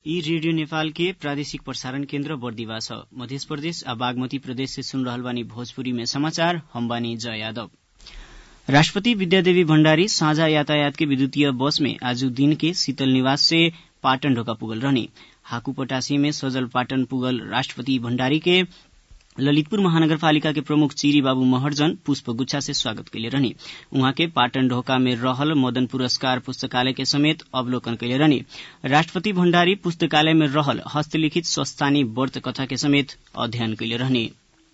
ई रेडियो नेपाल के प्रादेशिक प्रसारण केन्द्र बर्दिवा छ मध्य प्रदेश आ बागमती प्रदेश से सुन रहल बानी भोजपुरी में समाचार हम बानी जय यादव राष्ट्रपति विद्यादेवी भण्डारी साझा यातायात के विद्युतीय बस में आज दिन के शीतल निवास से पाटन ढोका पुगल रहनी हाकू पटासी में सजल पाटन पुगल राष्ट्रपति भण्डारी के ललितपुर महानगरपालिका के प्रमुख चिरी बाबू महर्जन पुष्प गुच्छा से स्वागत कैले रहनी उहाँ के पाटन ढोका में रहल मदन पुरस्कार पुस्तकालय के समेत अवलोकन कैले रहनी राष्ट्रपति भण्डारी पुस्तकालय में रहल हस्तलिखित स्वस्थानी व्रत कथा के समेत अध्ययन कैले रहनी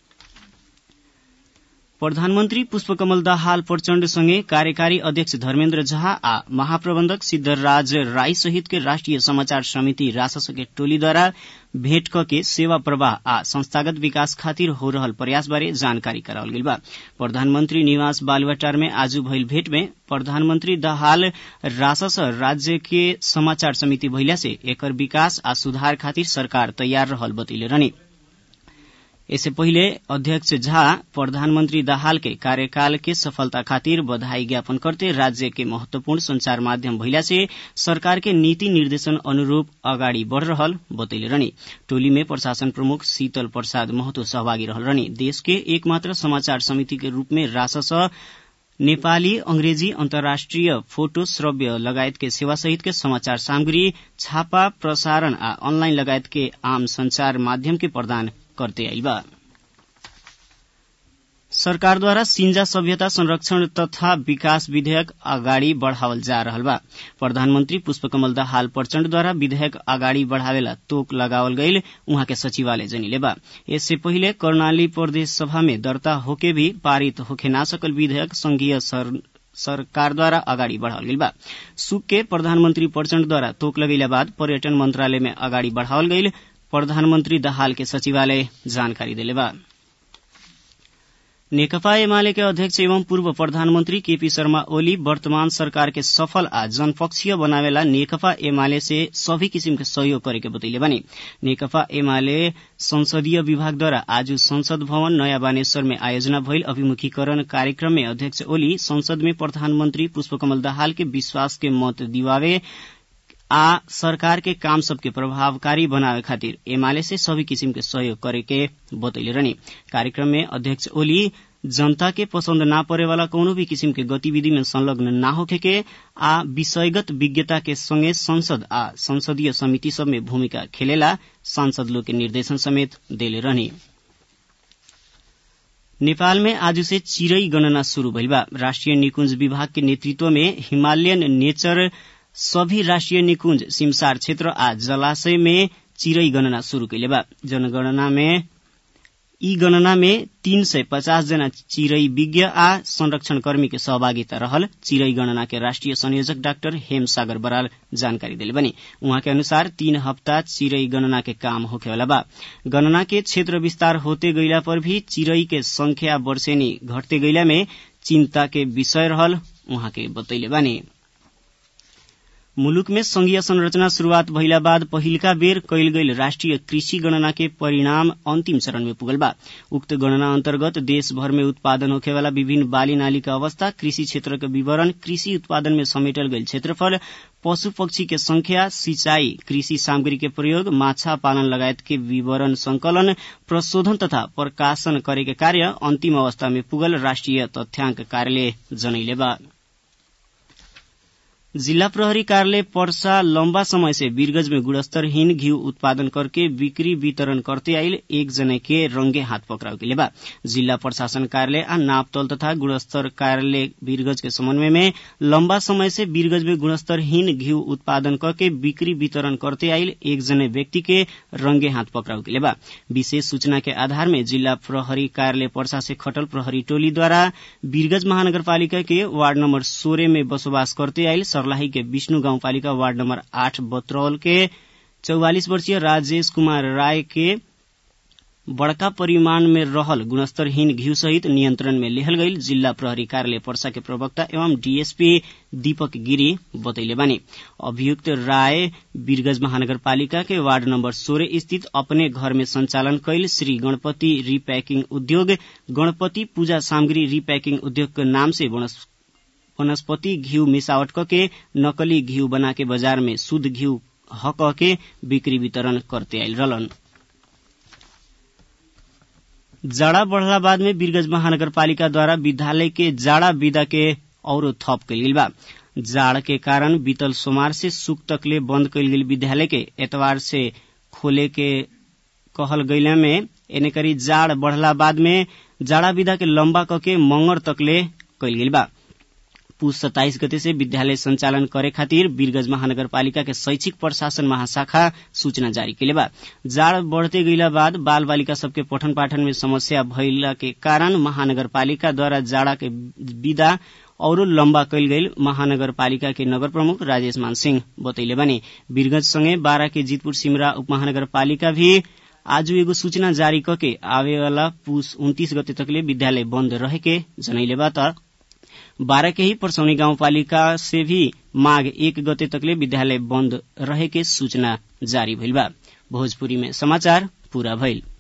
प्रधानमन्त्री पुष्पकमल दाहाल प्रचण्ड सँगै कार्यकारी अध्यक्ष धर्मेन्द्र झा आ महाप्रबन्धक सिद्धराज राई सहित के राष्ट्रिय समाचार समिति रासस के टोलीद्वारा भेट क के सेवा प्रवाह आ संस्थागत विकास खातिर हो रहल प्रयास बारे जानकारी करावल गेल बा प्रधानमन्त्री निवास बालुवाटार में आज भइल भेट में प्रधानमन्त्री दाहाल रासस राज्य के समाचार समिति भइला से एकर विकास आ सुधार खातिर सरकार तयार रहल बतैले रहनी इससे पहिले अध्यक्ष झा प्रधानमन्त्री दाहाल के कार्यकाल के सफलता खातिर बधाई ज्ञापन करते राज्य के महत्वपूर्ण संचार माध्यम भइला से सरकार के नीति निर्देशन अनुरूप अगाडि बढ़ रहल बतैले रहनी टोली में प्रशासन प्रमुख शीतल प्रसाद महतो सहभागी रहल रहनी देश के एकमात्र समाचार समिति के रूप में रासस नेपाली अंग्रेजी अन्तर्राष्ट्रिय फोटो श्रव्य लगायत के सेवा सहित के समाचार सामग्री छापा प्रसारण आ अनलाइन लगायत के आम संचार माध्यम के प्रदान करते आइल बा सरकारद्वारा सिंजा सभ्यता संरक्षण तथा विकास विधेयक अगाडि बढ़ावल जा रहल बा प्रधानमन्त्री पुष्पकमल दाहाल प्रचण्डद्वारा विधेयक अगाडि बढ़ावेला तोक लगावल गईल उहाँ के सचिवालय जनिले बा यससे पहिले कर्णाली प्रदेश सभा में दर्ता होके भी पारित होखे ना सकल विधेयक संघीय सर सरकारद्वारा अगाडि बढ़ावल गईल बा सुक के प्रधानमन्त्री प्रचण्डद्वारा तोक लगैला बाद पर्यटन मन्त्रालय में अगाडि बढ़ावल गईल प्रधानमन्त्री दाहाल के सचिवालय जानकारी देले बा नेकपा एमाले के अध्यक्ष एवं पूर्व प्रधानमन्त्री केपी शर्मा ओली वर्तमान सरकार के सफल आ जनपक्षीय बनावेला नेकपा एमाले से सभी किसिम के सहयोग करे के बतैले बानी नेकपा एमाले संसदीय विभागद्वारा आज संसद भवन नयाँ बानेश्वर में आयोजना भइल अभिमुखीकरण कार्यक्रम में अध्यक्ष ओली संसद में प्रधानमन्त्री पुष्पकमल दाहाल के विश्वास के मत दिवावे आ सरकार के काम सबके प्रभावकारी बनावे खातिर एमाले से सभी किसिम के सहयोग करे के बतैले रहनी कार्यक्रम में अध्यक्ष ओली जनता के पसंद ना परे वाला कौनो भी किसिम के गतिविधि में संलग्न ना होखे के आ विषयगत विज्ञता के संगे संसद आ संसदीय समिति सब में भूमिका खेलेला सांसद लोग के निर्देशन समेत देले रहनी नेपाल में आज से चिरई गणना शुरू भइल बा राष्ट्रिय निकुंज विभाग के नेतृत्व में हिमालयन नेचर सभी राष्ट्रिय निकुंज सिमसार क्षेत्र आ जलाशय में चिरई गणना शुरू कैले बा जनगणना में ई गणना में तीन सय पचास जना चिरई विज्ञ आ संरक्षण कर्मी के सहभागिता रहल चिरई गणना के राष्ट्रिय संयोजक डाक्टर हेम सागर बराल जानकारी दिले बनी उहाँ के अनुसार तीन हप्ता चिरई गणना के काम होखेवाला बा गणना के क्षेत्र विस्तार होते गईला पर भी चिरई के संख्या वर्षेनी घटते गईला में चिन्ता के विषय रहल उहाँ के बतैले बानी मुलुक में संघीय संरचना शुरूआत भइला बाद पहिलका बेर कैल गईल राष्ट्रिय कृषि गणना के परिणाम अंतिम चरण में पुगल बा उक्त गणना अन्तर्गत देशभर में उत्पादन होखेवाला विभिन्न बाली नाली का अवस्था कृषि क्षेत्र के विवरण कृषि उत्पादन में समेटल गईल क्षेत्रफल पशु पक्षी के संख्या सिंचाई कृषि सामग्री के प्रयोग माछा पालन लगायत के विवरण संकलन प्रशोधन तथा प्रकाशन करे के कार्य अंतिम अवस्था में पुगल राष्ट्रिय तथ्याङ्क कार्यालय जनैले बा जिला प्रहरी कार्यालय पर्सा लंबा समय से वीरगंज में गुणस्तरहीन घी उत्पादन करके बिक्री वितरण करते आइल एक जने के रंगे हाथ पकड़ाव के बा जिला प्रशासन कार्यालय आ नापतल तथा गुणस्तर कार्यालय वीरगंज के समन्वय में लंबा समय से वीरगंज में गुणस्तरहीन घी उत्पादन करके बिक्री वितरण करते आइल एक जने व्यक्ति के रंगे हाथ पकड़ाव के बा विशेष सूचना के आधार में जिला प्रहरी कार्यालय पर्सा से खटल प्रहरी टोलीद्वारा वीरगंज महानगरपालिका के वार्ड नम्बर सोह्र में बसोबास करते आइल सर्लाही के विष्णु गाउँपालिका वार्ड नम्बर आठ बत्रौल के चौवालिस वर्षीय राजेश कुमार राय के बड़का परिमाण में रहल गुणस्तरहीन घिउ सहित नियन्त्रण में लेहल गईल जिल्ला प्रहरी कार्यालय पर्सा के प्रवक्ता एवं डीएसपी दीपक गिरी बतैले बानी अभियुक्त राय वीरगंज महानगरपालिका के वार्ड नम्बर सोह्र स्थित अपने घर में संचालन कैल श्री गणपति रिपैकिंग उद्योग गणपति पूजा सामग्री रिपैकिंग उद्योग के नाम से वनस्पति घिउ मिसावट के नकली घिउ बना के बाजार में शुद्ध घिउ हक के बिक्री वितरण करते आयल रहलन जाड़ा बढ़ला बाद में वीरगंज महानगरपालिका द्वारा विद्यालय के जाड़ा विदा के औरो थप कल गेल बा जाड़ के कारण बीतल सोमवार से सुख तकले बंद कल गेल विद्यालय के एतवार से खोले के कहल गैला में एने करी जाड़ बढ़ला बाद में जाड़ा विदा के लंबा कके मंगर तकले कल गेल बा पुस सत्ताइस गते से विद्यालय संचालन करे खातिर वीरगंज महानगरपालिका के शैक्षिक प्रशासन महाशाखा सूचना जारी कैले बा जाड़ बढ़ते गईला बाद बाल बालिका सबके पठन पाठन में समस्या भइला के कारण महानगरपालिका द्वारा जाड़ा के विदा औरो लम्बा कैल गईल महानगरपालिका के नगर प्रमुख राजेश मान सिंह बतैले बने वीरगंज संगे बारा के जीतपुर सिमरा उपमहानगरपालिका भी आज एगो सूचना जारी करके आवे वाला पुस उन्तीस गते तकले विद्यालय बंद रहे के जनैले बा त बारह के ही परसौनी गाउँपालिका से भी माघ एक गते तकले विद्यालय बंद रहे के सूचना जारी भइल बा भोजपुरी में समाचार पूरा भइल